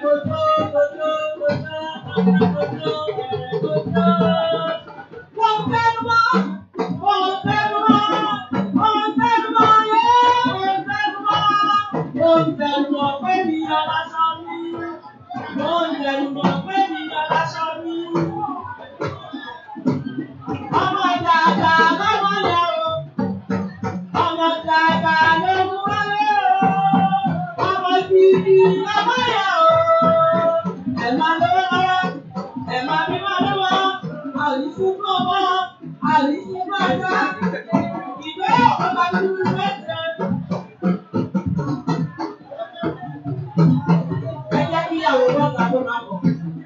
Ọmọ dàgbà lọ́wọ́ yẹn o. Ọmọ dàgbà ló mú wálé o. Ọmọ gidi lọ́wọ́ yẹn o. Ẹ máa lówó lọ́wọ́, ẹ máa bí máa lówó. Àlùfún fún ọmọ, àlùfún fún ọjọ́. Ìgbé ọ̀pọ̀ dúró mẹ́tẹ̀. Ẹ jẹ́ kí ìyàwó bọ́ta tó máa bọ̀.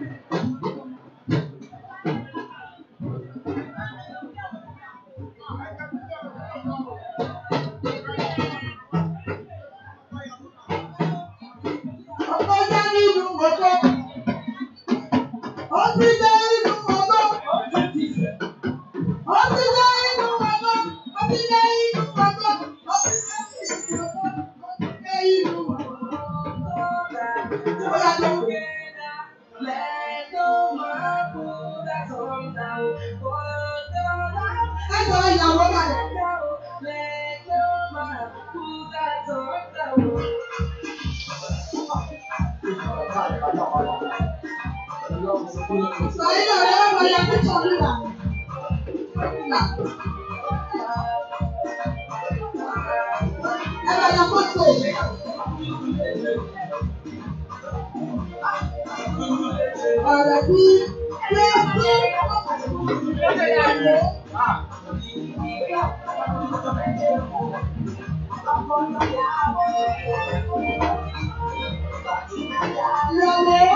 Ọkọ jẹ́ nínú ọkọ. Ó ti jẹ́ nínú ọkọ. Ó ti jẹ́ nínú ọkọ. Ó ti jẹ́ nínú ọkọ. Ó ti jẹ́ nínú ọkọ. Ó ti jẹ́ nínú ọkọ. Ó yà tó. Ẹ jọ ìyàwó báyìí. Sọ̀rọ̀ náà lọ́wọ́ wọlé akẹ́kọ̀ọ́ nígbà. Ẹ bá yọ fọ́tò. Ọ̀rọ̀ bí pé pé ìrọ̀lẹ́.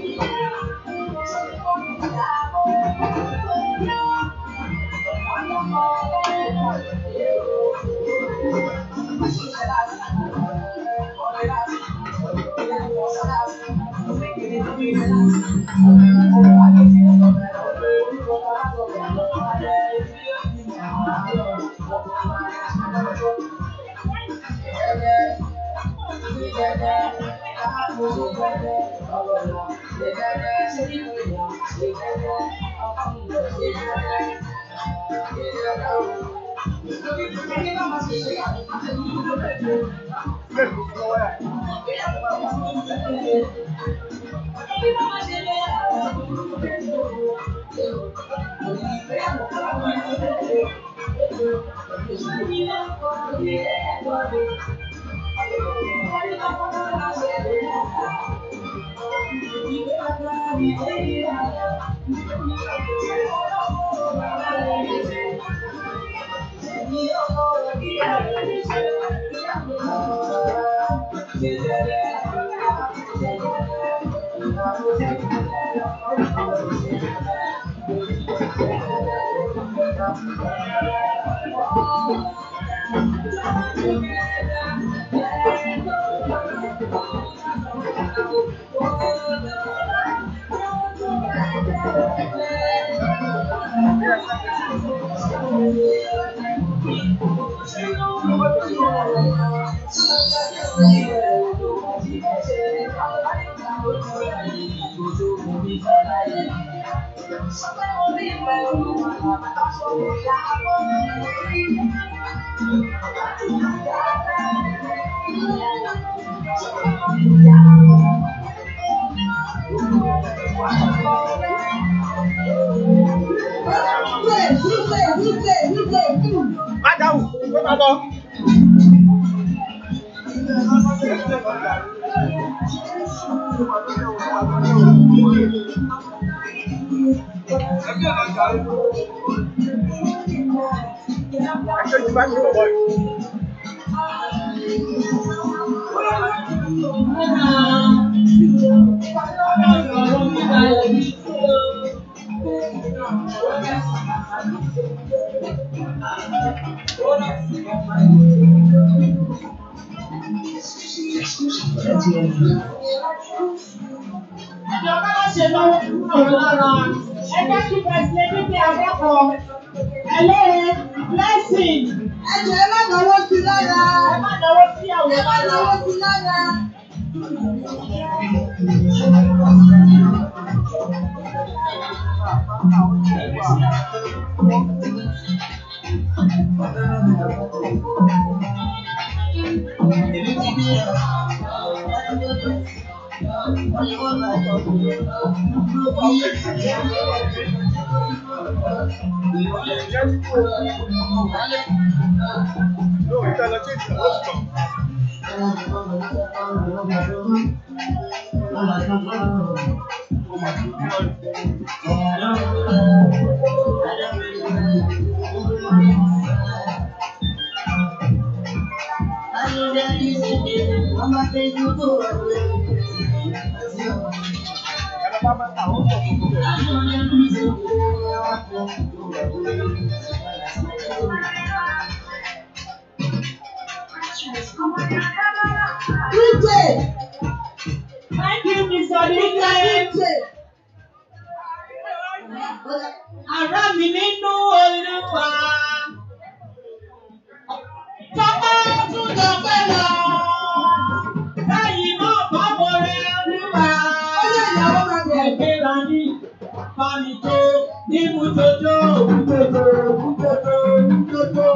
Wípé wípé wípé wípé wípé. Má dáhùn, ó máa lọ. Ẹjọ́ ti bá mi bọ̀ bọ́ọ̀lù. Ìjọba ló ṣe lọ́wọ́ ọ̀rọ̀ lára. Ẹ jẹ́ kí President Bíbí Adékọ̀ọ́. Ẹlẹ́rìí blessing. Ẹ jẹ́ ẹ má náwó sí lára. Ẹ má náwó sí Ẹ àwọn má lára. náwó sí lára. No, ìta lọ sí ìtàn lọ́sùn. Ẹ̀rọ bá máa ta àwọn ọ̀pọ̀ gbogbo rẹ̀. DJ, Thank you, Mr. DJ. DJ. Ará mi nínú Olúwa. Tọ́pẹ́ tún tọ́pẹ́ lọ. Lẹ́yìn náà bá mo rẹ Olúwa. Ọjọ́ ìyàwó máa bẹ̀rẹ̀. Ẹ̀gbẹ́ra ní Fami tó ní Mujojo, Mujojo, Mujojo, Mujojo.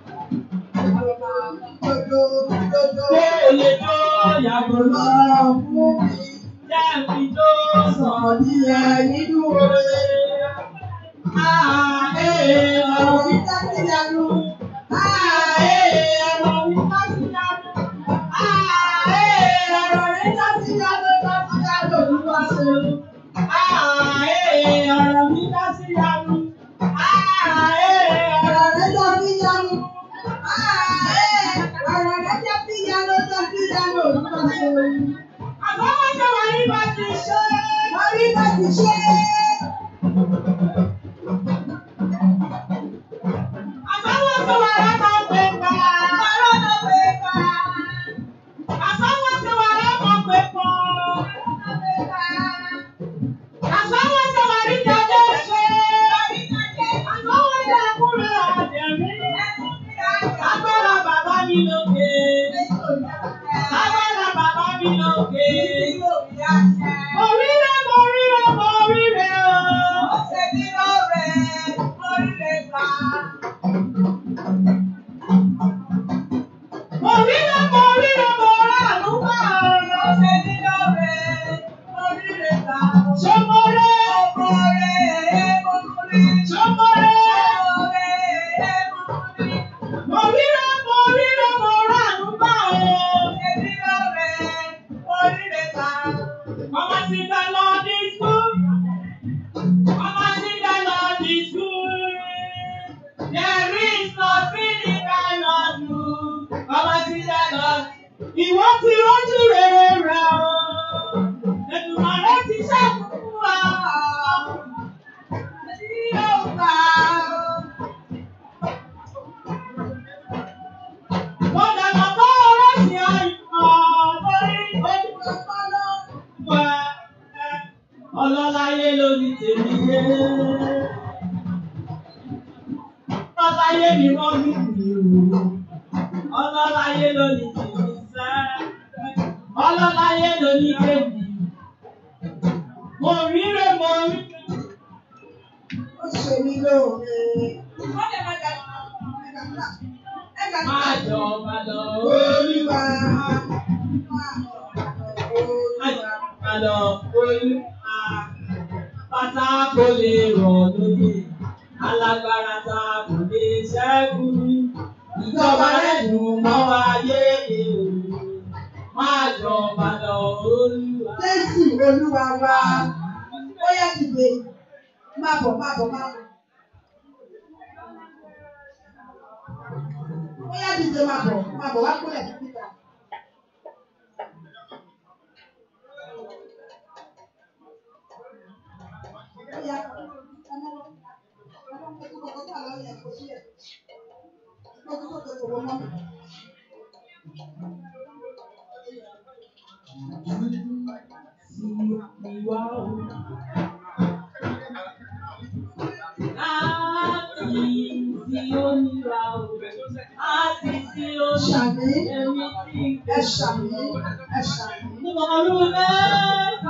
Ṣé èlé tó yàgò lọ? Jẹ́ fi tó sàn ní ẹ̀ nínú oore. Ah, eh, ọ̀rọ̀ mi ká sí yanu. Ah, eh, ọ̀rọ̀ mi ká sí yanu. Ah, eh, ọ̀rọ̀ mi ká sí yanu, ká sí yanu, Olúwa ṣeun. Ah, eh, ọ̀rọ̀ mi ká sí yanu. Ah, eh, ọ̀rọ̀ mi ká sí yanu. Àbáwọ̀ ṣe wà ní bá ti ṣe. Àbáwọ̀ ṣe wà lábọ̀ pé pa. Àbáwọ̀ ṣe wà lábọ̀ pé pọ̀. Àbáwọ̀ ṣe wà ní jáde ṣe. Àbáwọ̀ ṣe kúrò àjẹmí. Agbára bàbá mi lókè. Agbára bàbá mi lókè. Oríire, oríire, oríire o. Oríire, oríire, oríire àlùfà o. Ṣomore, ṣomore. Oríire, oríire, oríire àlùfà o. Mama sing the Lord is good. Mama sing the Lord is good. There is nothing he cannot do. Mama sing the Lord. Ìwọ ti rójú rere rẹ̀ o. Ètùmọ̀rẹ́ ti ṣẹ́kù wa. Tí yóò gbà o. Mo dàgbà bá ọ̀rọ̀ sí àyùkọ̀ lórí ojúlọ́pọ̀lọ́ wa. Ọlọ́láyé ló ní tèmi yé. Ọlọ́láyé ni wọ́n bí mi o. Ọlọ́láyé ló ní tèmi sẹ́. Ọlọ́láyé ló ní tèmi. Mo ríre mo rí. Má jọ padà orí wa. Má jọ padà orí wa. Pátá kò lè rọ̀ lóye. Alágbára ta kò lè ṣẹ́gun. Ìjọba rẹ̀ dùn mọ́ wa yé èrò. Má jọ padà orí wa. Jésù Olúwa wa, ó yá dìde, máa bọ̀, máa bọ̀, máa bọ̀. Ó yá dìde, máa bọ̀, máa bọ̀, wá kúrẹ̀ sí títà. Ó yá, ọmọ wọn, ọmọ wọn tó kọ́kọ́ tà lọ́yẹ̀ kò sí ẹ̀. Ó tó kọ́kọ́ tó wọ́n mọ́. Ìwà o. Láti tí ó níra o. Láti tí ó Ṣàmì, ẹ̀mí tí ẹ ṣàmì, ẹ ṣàmì. Ọ̀run mẹ́ta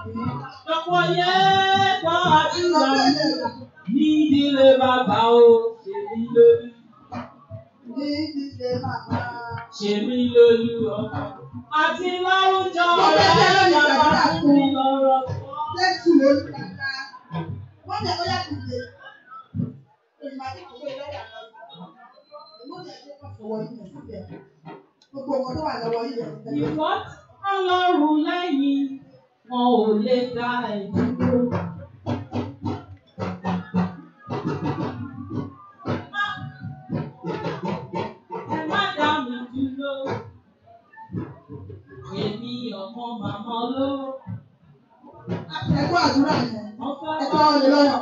Ọ̀pọ̀ yẹn gbọ́ àdúrà mi ní ìdílé bàbá o, ṣe mí lórí, Ní ìdílé bàbá. ṣe mí lórí ọkọ. Àti láwùjọ Mo fẹ́ rẹ̀ tẹ́lẹ̀ ní bàbá gbàdúrà fún fún mi lọ́rọ̀ sọ. Jésù lórí bàbá. Wọ́n jẹ́ bóyá kò dé. Èmi àti kò gbé lẹ́yà lọ. Èmi ò jẹ́ pé kò fọwọ́ yìí lẹ̀ síbẹ̀. Gbogbo nǹkan tó wà lọ́wọ́ yìí lẹ̀ síbẹ̀. Ìwọ́ ọlọ́run lẹ́yìn wọn ò lè dá ẹ̀ dúró. Ẹ má dá mi dúró. Èmi ọmọ màmá olówó. Ẹ̀kọ́ àdúrà yẹn. Wọ́n fẹ́ Ẹ̀kọ́ ọ̀lẹ́ lọ́yọ̀.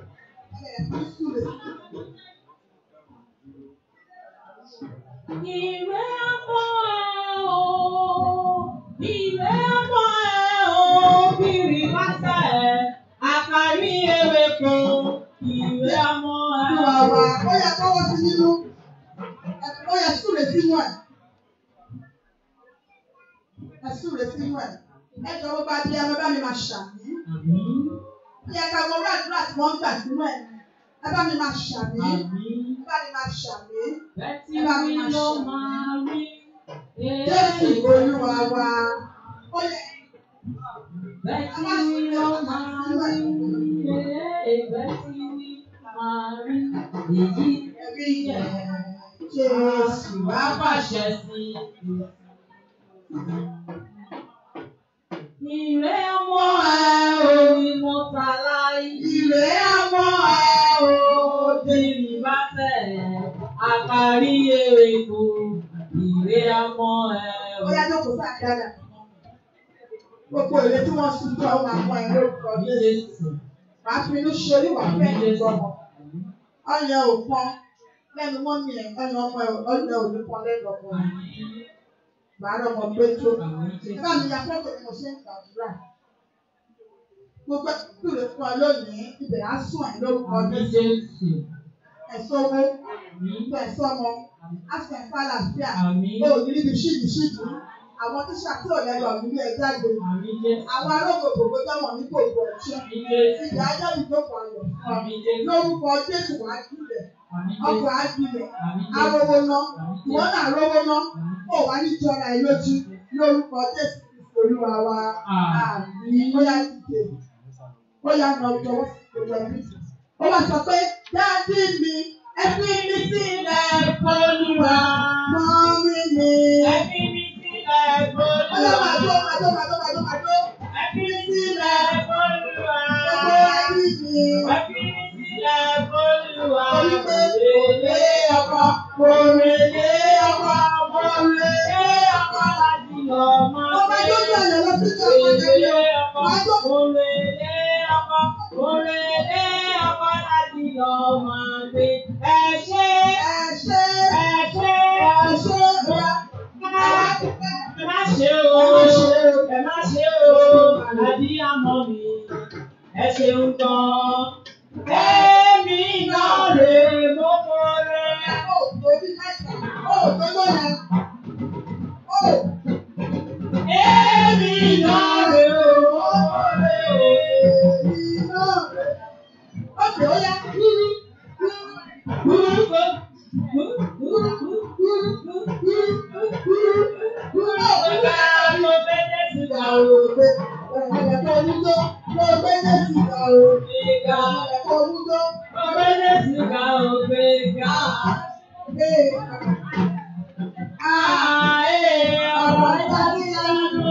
Ìwé ọmọ ẹ̀ o, ìwé ọmọ ẹ̀ o, bìrì pásá ẹ̀, àkàrí ewé kan, ìwé ọmọ ẹ̀ Ìwà o. wà ó yẹ kọ́wọ́ sí nínú. Ó yẹ súre sínú ẹ̀. Ẹ súre sínú ẹ̀. Ẹ jọ bó bá dé ẹ bá mi máa ṣàmì. Àmín, Ó yẹ ká wọ orí àdúrà tí wọ́n ń gbà sínú ẹ̀. Ẹ bá mi máa ṣàmì. àmín. Ẹ bá mi máa ṣàmì. Bẹ́tí mi ló máa rí. Jésù Olúwa wa. Ó yẹ Bẹ́tí mi ló máa rí. Bẹ́tí mi máa rí. Èyí ẹ̀rí yẹn. Jésù wá wá pàṣẹ sí i. Ìrẹ́ ọmọ ẹ̀ orí mọ́ta láì. Ìrè ọmọ ẹ̀ o. Bírí bá tẹ̀ àkàrí èrè kù. Ìrẹ́ ọmọ ẹ̀ Ó yá jókòó sáà dáadáa. Gbogbo ìwé tí wọ́n sùn tó àwọn àpọ̀ ẹ̀ lórúkọ Jésù. Jésù. Màá fi inú ṣe orí wà fẹ́ ìgbọ̀mọ̀. Ọyàn ò pọn lẹ́nu mọ́mí ẹ̀ ọyàn ọmọ ẹ̀ ọyàn ò ní pọn lẹ́nu ọmọ ẹ̀. Màá rọ ọmọ pé tó. Bá mi ya fọ́tò bí mo ṣe ń gbàdúrà. Gbogbo ìdúró fún ọ lónìí, ibẹ̀ á sùn ẹ̀ lórúkọ Àmì Jésù. Jésù. Ẹ̀sọ́ owó, Àmì. ìgbà ẹ̀sọ́ ọmọ, á sì ẹ̀fọ́ àlàáfíà. Àmì. O ò ní níbi ṣíìdì ṣíìdì. Àwọn tíṣà tí ò lẹ́nu ọ̀gbìn bí ẹ jáde. Àmì Jésù. Àwọn arógbò gbogbo tọ́mọ̀ ní gbogbo ẹ̀ṣẹ́. Àmì Jésù. Ìyá ajá ìjókòó ayọ̀ fún ọ. Àmì Jésù. Lórúkọ Jésù wá gbilẹ̀. Àmì Ọkọ̀ Jésù. á gbilẹ̀. Àmì Jésù. Arówó ná. Àmì Ìwọ Jésù. náà rówó ná. Ó wá ní jọra ẹ lójú. Lórúkọ Jésù Kristi Olúwa wa. Àmín. Bóyá dìde. Bóyá nà ọjọ́ gbogbo ẹbí. Ó wá sọ pé dáàdì mi ẹbí mi sílẹ̀ Olúwa. mọ́mí mi. Ẹbí mi sílẹ̀ Ọlọ́ Olúwa. màá tó màá tó màá tó màá tó màá tó. Ẹbí mi sílẹ̀ Olúwa. Gbogbo ẹbí mi. Ẹbí mi sílẹ̀ Olúwa. Torí pé òrèlé ọkọ, òrèlé ọkọ, òrèlé ọkọ. láti lọ máa Ọba tó gbé. jẹ́ ọ̀nà lọ sí ìjọba Òrèlé ìjọba. ọkọ, Wàá tó òrèlé ọkọ, òrèlé ọkọ láti lọ máa gbé. Ẹ ṣé, ẹ ṣe ẹ ṣé, ẹ ṣe ìyá. ẹ má ṣe o, ẹ má ṣe o, àdí àmọ́ mi, ẹ ṣeun gan. Èmi náà lè mọ́kọ́ rẹ̀. Ó torí mẹ́ta, ó tó lóyè. Ó Èmi náà lè mọ́kọ́ rẹ̀. iná rẹ̀. Ó tó yá. Ẹ̀ẹ̀kọ́ olúdó, ló gbé ní ìsìnkà o. Ẹ̀ẹ̀kọ́ olúdó, ee. Ọ̀rọ̀ ẹja sí ẹnu.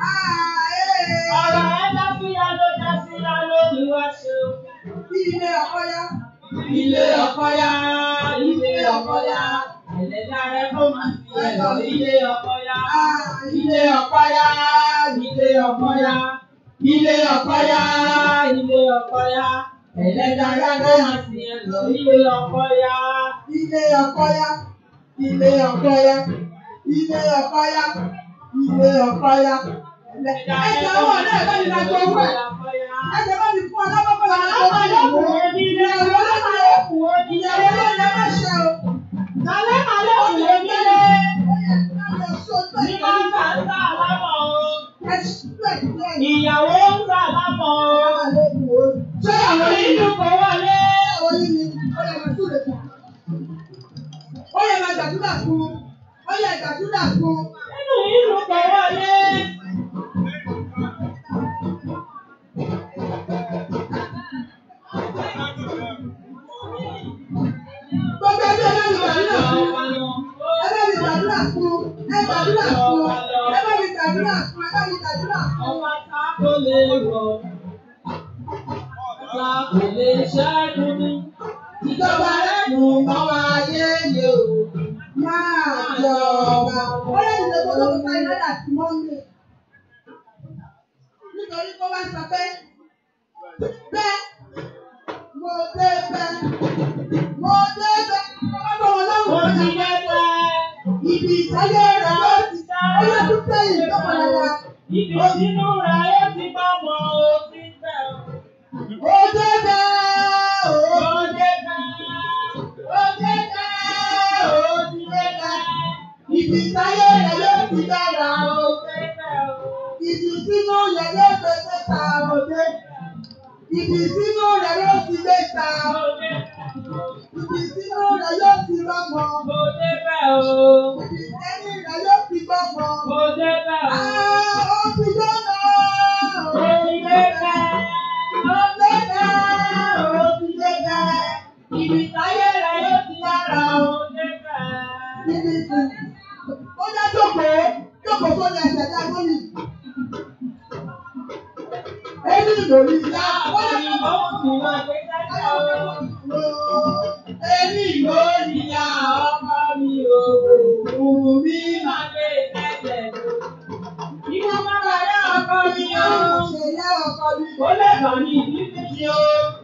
Ilé ọ̀kọ́yá. Ilé ọ̀kọ́yá, ilé ọ̀kọ́yá, ẹlẹ́dàá rẹ̀ kó máa fi ẹ̀lọ́ ilé ọ̀kọ́yá. Ilé ọ̀páyá, ilé ọ̀páyá, ilé ọ̀páyá, ilé ọ̀páyá, ẹlẹ́dàá ló máa sì ẹ̀ lọ ilé ọ̀páyá. Ilé ọ̀kọ́yá. Ilé ọ̀kọ́yá. Ilé ọ̀kọ́yá. Ilé ọ̀kọ́yá. Ẹ̀jẹ̀ owó náà bá mi máa gbọ́ owó ẹ̀. Ẹ̀jẹ̀ bá mi fún ọlọ́pàá bá mi gbọ́ owó ẹ̀. Ìyàwó lọ́mọ ìyàwó lọ́mọ ẹ̀ má ṣe o. Ó yẹ kí ẹ lọ sọ pé Ní máa ń bá ń bá àlámọ̀ o. ẹ ṣe bẹ̀ sílẹ̀ ní Ìyàwó ń gbà lápọ̀. àwọn àlejò wo. Ṣé àwọn yìí Inú kò wọlé. àwọn yìí ni ó yẹ máa súre fún? Ó yẹ máa gbàdúrà fún. Ó yẹ gbàdúrà fún. Inú inú kò wọlé. Gbogbo ẹbí ẹ bá mi gbàdúrà fún. Ẹ bá mi gbàdúrà fún. Ẹ gbàdúrà fún. Ẹ bá mi gbàdúrà fún. Ẹ bá mi gbàdúrà fún. Ọba ta kò lè rọ̀. Ta kò lè ṣẹ́gun ní. Ìjọba rẹ̀ nù mọ́ ayé yẹ o. Máa jọba. Ó lè dìde kó tó fún iná dà sí mọ́mí. Nítorí kó wá sọ pé bẹ́ẹ̀ mo dé bẹ́ẹ̀ mo dé bẹ́ẹ̀. Ọba bọ̀ wọ́n Ó lọ́wọ́ ti ọ̀gá. dẹ́gbẹ́. Ibi ìtọ́jú rẹ̀ ó ti ó yẹ kó sẹ́yìn lọ́pọ̀ dáadáa. Ibi sínú rẹ̀ ó ti bá wọn ó ti bẹ̀ ọ́. Ó dé bẹ́ẹ̀ o. Ó dẹ́gbẹ́. Ó dé bẹ́ẹ̀ o. Ó ti dé bẹ́ẹ̀. Ibi ìtọ́jú rẹ̀ yóò ti dára o. Ó dẹ́gbẹ́ o. Ibi sínú rẹ̀ yóò gbé sẹ́ta òde. Ibi sínú rẹ̀ yóò ti gbé ta. Ó dẹ́gbẹ́ o. Ibi sínú rẹ̀ yóò ti rọ́mọ. Ó dẹ́gbẹ́ o. Ibi sẹ́yìn rẹ̀ yóò ti gbọ́mọ. Ó dẹ́gbẹ́ o. Àá ó ti dọ́nà. Ó ti dẹ́gbẹ́. Ó dé bẹ́ẹ̀. Ó ti dé bẹ́ẹ̀. Ibi táyé rẹ̀ yóò ti dára ó dẹ́gbẹ́. Ibi tí ó dá jókòó. Jókòó sórí ẹsẹ̀ dá lórí. Ẹni lórí ìyá. Ó yẹ Àwọn kó ìbọn ti máa gbé dájọ́ o. Ẹni ìlú ìyá ọmọ mi ò òun mi Máa gbé tẹ́tẹ̀ lọ. Ìwọ máa bá yá ọkọ mi o. ṣe yá ọkọ mi. Ó lè bà ní ìdílé mi o.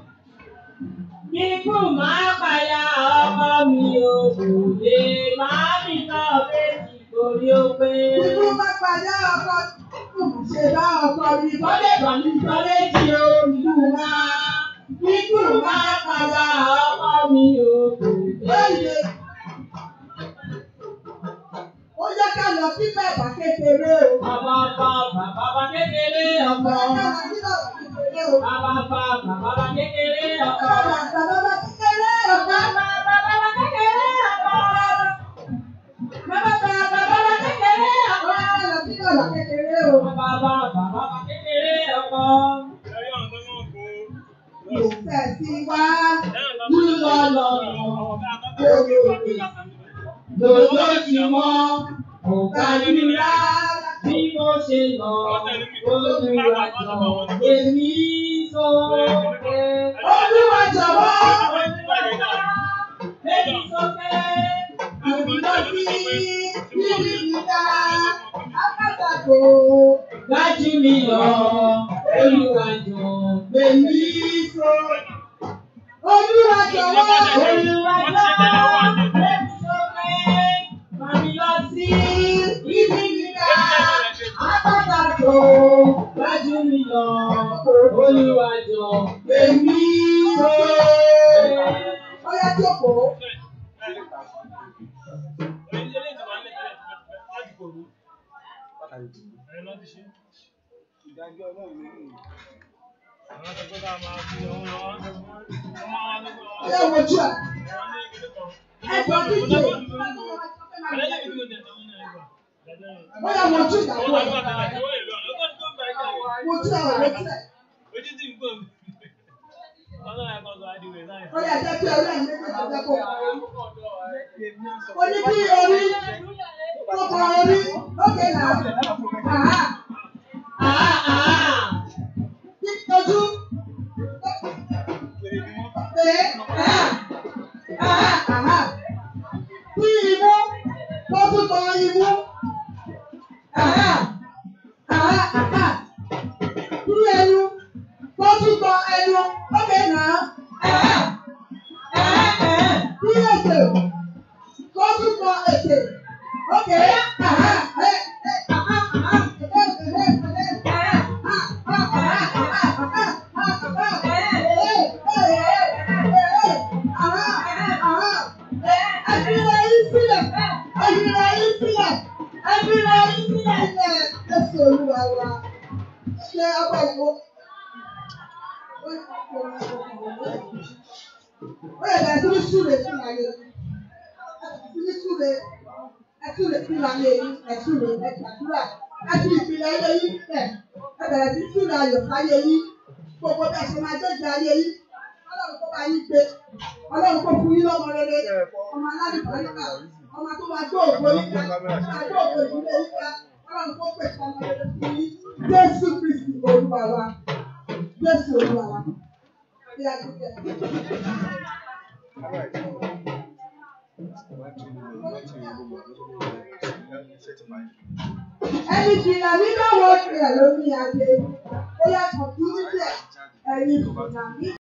Kíkú máa pàyà ọkọ mi o. Kò lè máa nìkan méjì torí ó pé. Ikú má padà ọkọ ṣe bá ọkọ mi. Ó lè bà ní ìkan méjì o. Kíkú máa. Kíkú máa pàyà ọkọ mi o. Kò lè. Lóye. Ó yẹ ká lọ sí bàbá kékeré o. Bàbá bá bàbá kékeré Ó ọkọ. yẹ ká lọ sí bàbá kékeré o. Bàbá bá bàbá kékeré ọkọ. Bàbá bàbá kékeré o. Bàbá bàbá kékeré ọkọ. Bàbá bàbá bàbá kékeré ọkọ. Ó yẹ ká lọ sí bàbá kékeré o. Bàbá bàbá bàbá kékeré ọkọ. Tẹ̀sí wá Lílọ lọ́nà lòdò tí wọ́n kò ká nílá. Bí mo ṣe lọ, olùwàjọ èmi sókè. Olúwa jọ̀wọ́. Èmi sókè. Àbúrò sí níbi ìdá. Apátakò. Dájú mi lọ, olùwàjọ Èmi so. Olúwa jọ̀wọ́. olùwàjọ èmi sókè. Màmí lọ sí ibi gíga. Apátakò. Dájú mi lọ, olùwàjọ Èmi so. Ó yá jókòó. Ó yá wojú ẹ̀. Ẹ̀jọ̀ díje. Ó yá wojú ìyàwó ẹ̀. Wojú ẹ̀ wojú ẹ̀. Ó yá jẹ́ kí ọlọ́run méjèèjì jẹ́ kó kọrin. Ó ní bí orí tó kọ orí lókè náà. Àhá. Àhá àhá. Kí ojú. Pé àhá. Àhá àhá. Bí imú tó tún kọ imú. Àhá. Àhá àhá. Bí ẹnu tó tún kọ ẹnu lókè náà. Àhá. Àhá àhá. Bí ètè tó tún kọ ètè. Ókè. Àhá. Ẹ ẹ àhá àhá. Ẹ ẹ ẹ ẹ àhá. Àhá àhá àhá àhá àhá. Ẹ ẹ ẹ ẹ ẹ àhá àhá. Ẹ fi ra yín sílẹ̀. Ẹ fi ra yín sílẹ̀. Ẹ fi ra yín sílẹ̀. Ẹ Jésù Olúwa wa. ṣe ọgbà ìwò. Ó yẹ bẹ̀rẹ̀ sí ní súre sí ìlàyé yìí. Ẹ sì ní súre. Ẹ súre sí ìlàyé yìí. Ẹ súre. Ẹ gbàdúrà. Ẹ fi ìpìlẹ̀ ayé yìí bẹ̀. Ẹ bẹ̀rẹ̀ sí súre ayọ̀ sáyé yìí. Gbogbo bẹ́ẹ̀ ṣe máa jẹ́jẹ́ ayé yìí. Ọlọ́run kó bá yín gbé. Ọlọ́run kó fún yín lọ́mọ rere. Ọmọ alálùbọ̀ nígbà. Ọmọ tó máa gbé ògbó nígbà. Máa gbé ògbó ìdílé nígbà. Ọlọ́run kó pèsè ọmọ rere fún yín. Jésù Kristi Olúwa wa. Jésù Olúwa wa. Bí a ti jẹ. Ẹni jìnnà nígbà wo tiẹ̀ lórí adé. Ó yàtọ̀ sí níbẹ̀. Ẹ̀yin jìnnà nígbà.